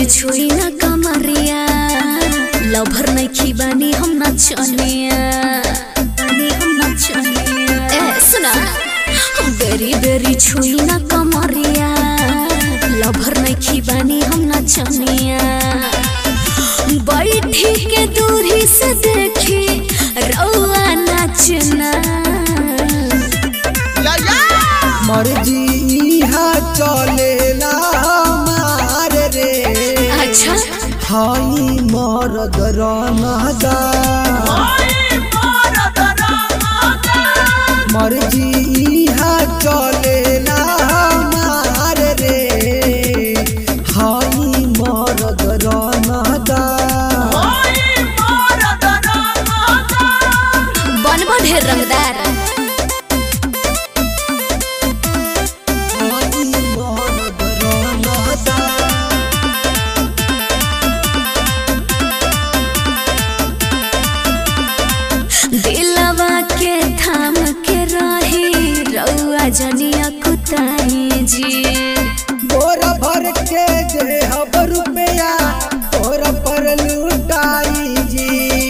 जी छुई ना कमरिया लभर नहीं खीबानी हम नचनिया बानी हम नचनिया ए सुना बेरी बेरी छुई ना कमरिया लभर नहीं खीबानी हम नचनिया बैठी के दूरी से देखी रउआ नचना मर्जी इहा चलेला मार रे अच्छा हाई मरद रनदा मर्जी इहा चलेला मार रे हाई मरद रनदा बनबो ढेर रंगदार हाई मरद रनदा दिलवा के थाम के रही रउआ जनिया कुताई जी बोरा भर के देहब रुपया तोरा पर लुटाई जी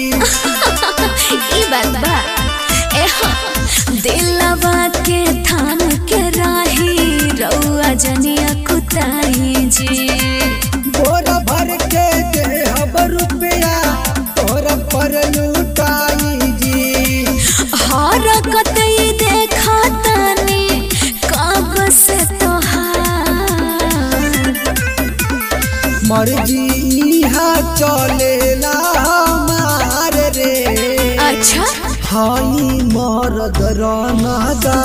ई बात बा ए हाँ। दिलवा के थाम के रही रउआ जनिया कुताई जी बोरा भर के देहब रुपया तोरा पर लुटाई जी हरकत ई देखा तानी कब से तोहार मर्जी इहा चलेला मार रे अच्छा हाई मरद रनदा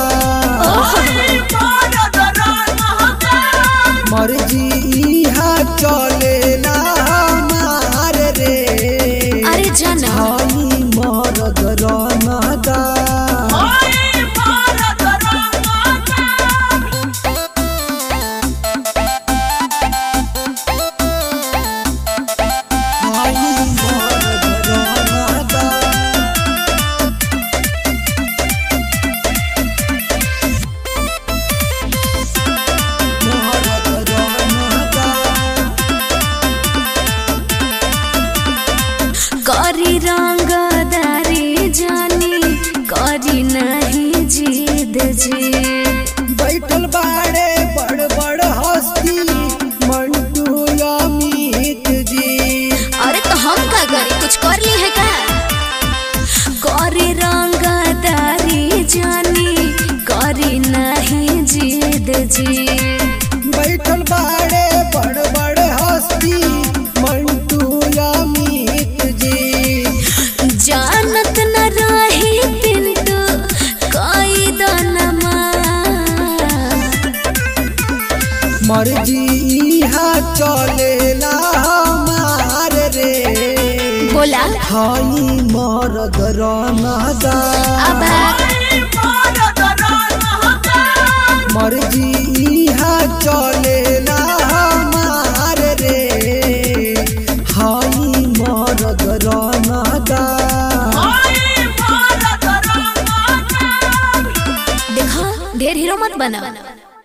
मर्जी इहा चलेला मार रे अरे जाना हाई मरद रनदा हाई मरद रनदा मरद रनदा करी रंगदारी जानी करी नहीं जीद जी बैठल बाड़े बड़ बड़ हस्ती मंटू अमित जी अरे तो हम का करी कुछ कर ली है का करी रंगदारी जानी करी नहीं जीद जी बैठल बाड़े बड़ बड़ हस्ती मंटू अमित जी जानत न रही पिंटू कोई दनमा मर्जी इहा चलेला मार रे बोला हाई मरद रनदा अब मर्जी इहा चलेला मार रे हाई मरद रनदा देखो ढेर हीरो मत बना